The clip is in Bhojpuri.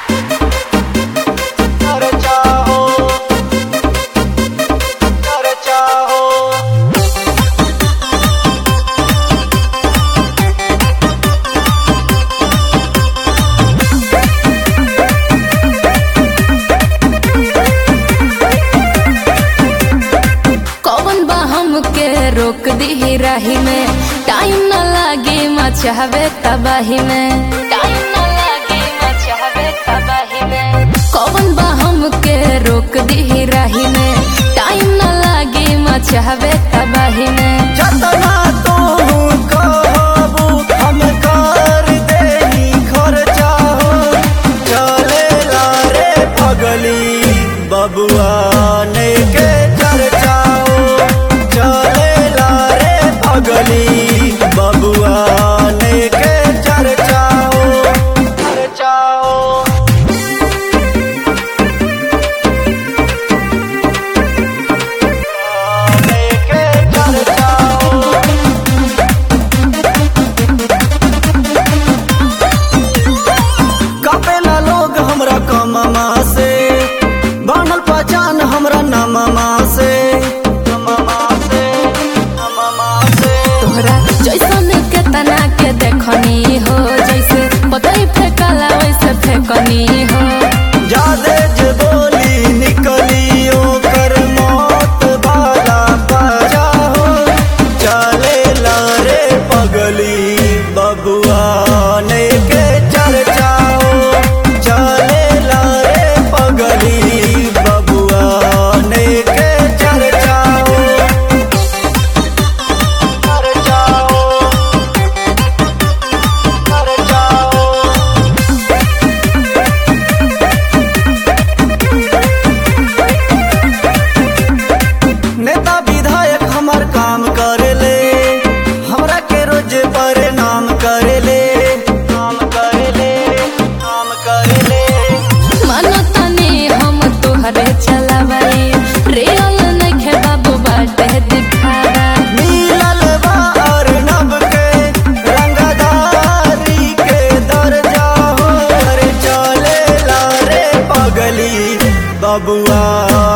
चर्चा हो चर्चा हो कौन बा हमके रोक दी राही में टाइम न लागे मचावे तबाही में टाइम न लागे मचावे तबाही में कौन बा हमके रोक दी राही में टाइम न लागे मचावे तबाही में जतना तू कहबू हम कर देही खर्चा हो चलेला रे पगली बबुआ ने के चर्चा हो चलेला रे पगली बबुआ ने के चर्चा हो चर्चा हो लेके चर्चा हो कपेला लोग हमरा कममा से बनल पहचान हमरा नममा से नममा से नममा से तोहरा जैसन के तना के देखनी हो जैसे पतई फेंकला वैसे फेंकनी हो जादे जे बोली निकली ओकर मौत वाला पाजा हो चले रे पगली बबुआ ने के चर्चा हो चले रे पगली बबुआ ने के चर्चा हो चर्चा हो चर्चा हो नेता विधायक हमर काम करेले हमरा के रोज परिणाम करेले काम करेले काम करेले मानो तनी हम तोहरे चलावाई रियल नइखे बाबू बाटे दिखावा मिलल बा अर्नब के रंगदारी के दर्जा हो रे चलेला रे पगली बबुआ